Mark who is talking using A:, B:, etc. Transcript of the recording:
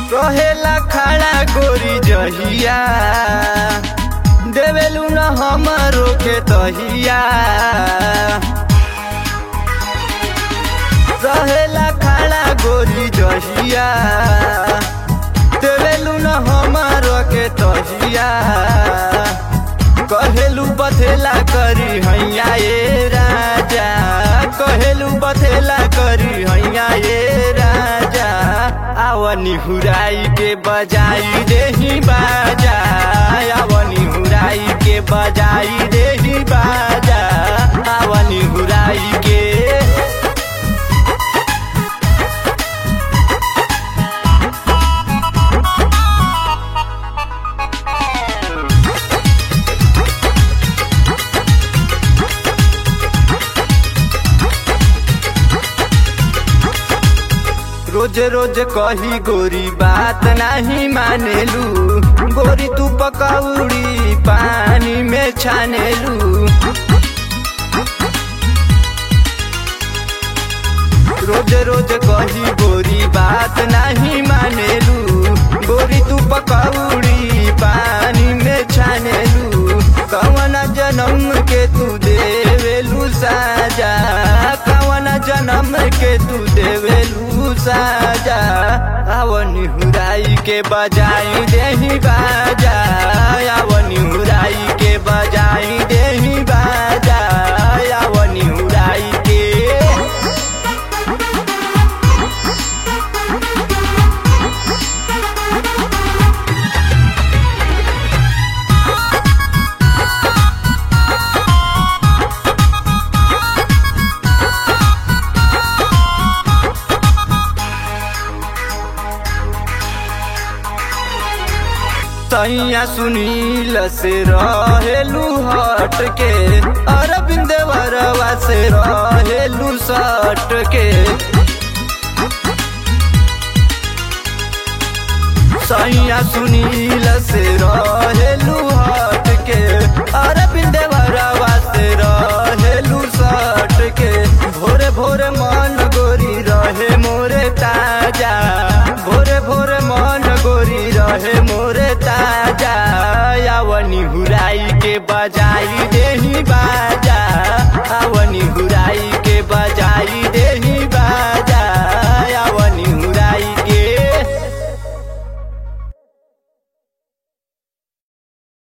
A: कहेला खड़ा गोरी जहिया देवेलू न हमरो के तहिया रहेला खड़ा गोरी जहिया देवेलू न हमरो के तहिया कहेलू बथेला करी हैया ए राजा कहेलू बथेला करी हैया ए राजा आवनी हुराई के बजाई देही बाजा आवनी हुराई के बजाई देही बाजा आवनी हुराई के रोज रोज कही गोरी बात नहीं मानेलू गोरी तू पकौड़ी पानी में छानेलू रोज रोज कही गोरी बात नहीं मानेलू गोरी तू पकौड़ी पानी में छानेलू कवन जन्म के तू देवेलू साजा कवन जन्म के तू देवेलू साजा आवनी हुराई के बजाई देही बाजा आवनी हुराई के बजाई देही बाजा आवनी हुराई के तैया सुनील से रहेलू हट के अरविंद वरवा से रहेलू सट के सैया सुनील से रहेलू हट के अरविंद वरवा से रहेलू सट के भोरे भोरे मन गोरी रहे मोरे ताजा भोरे भोरे मन गोरी रहे मोरे ताजा यावनी हुराई के बजाई दे